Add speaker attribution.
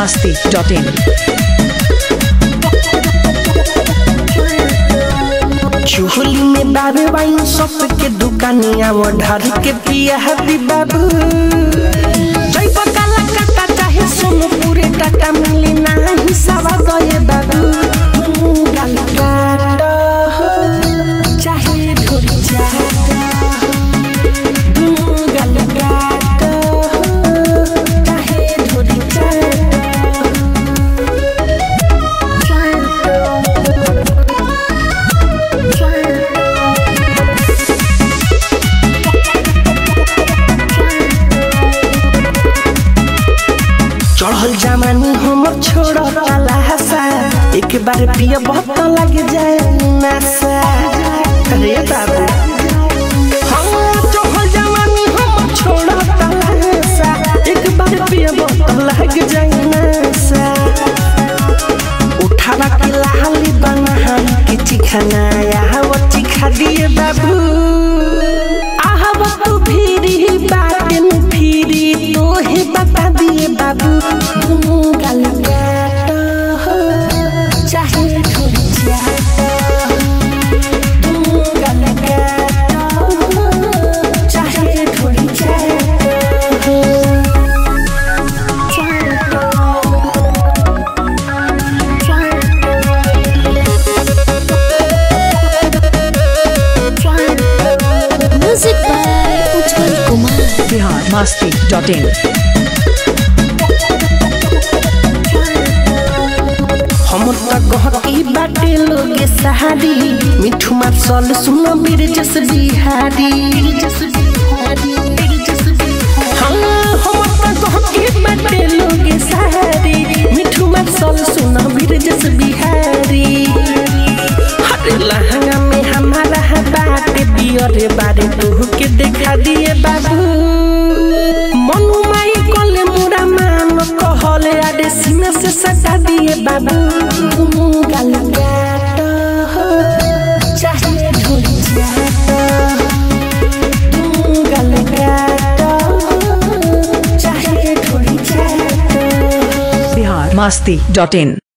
Speaker 1: masti.in.
Speaker 2: चूहली में बाबे wine shop के दुकानिया वो ढार के पिया हबी बाबू जैब काला काटा चाहे सोनू पूरे टाटा मिली ना हिसाबा गए बाबू गाल काटा चाहे ढोली जाता गाल काटा चाहे ढोली चढ़ल जमानी हम छोड़ हसा एक बार पिया बहुत लग जाए नशा अरे बाबू हम चढ़ल जवानी हम छोड़ हसा एक बार पिया बहुत लग जाए नशा उठावा के लाली बना के चिखाना वो चिखा दिए बाबू आहब तू फिरी बाटन फिरी तोहे बता दिए बाबू दुनू गाल काटा हो, चाहे थोड़ी जाता दुनू गाल काटा हो, चाहे थोड़ी जाता
Speaker 3: Music by Ujjwal Kumar.
Speaker 1: Bihar masti.in.
Speaker 2: हम त गहकी बाटे लोगे सहारी मिठू मार सल सुन बीर जस बिहारी हाँ, हम त गहकी बाटे लोगे सहारी मिठू मार सल सुन बीर जस बिहारी हरे लहंगा में हमारा है बाटे बियरे बारे तू के देखा दिए बाबू मनु माई कोले मुरा मान कहले आडे सीना से सटा दिए बाबू दुनू गाल काटा हो, चाहे ढोली जाता दुनू गाल काटा हो, चाहे ढोली जाता
Speaker 1: Bihar masti.in.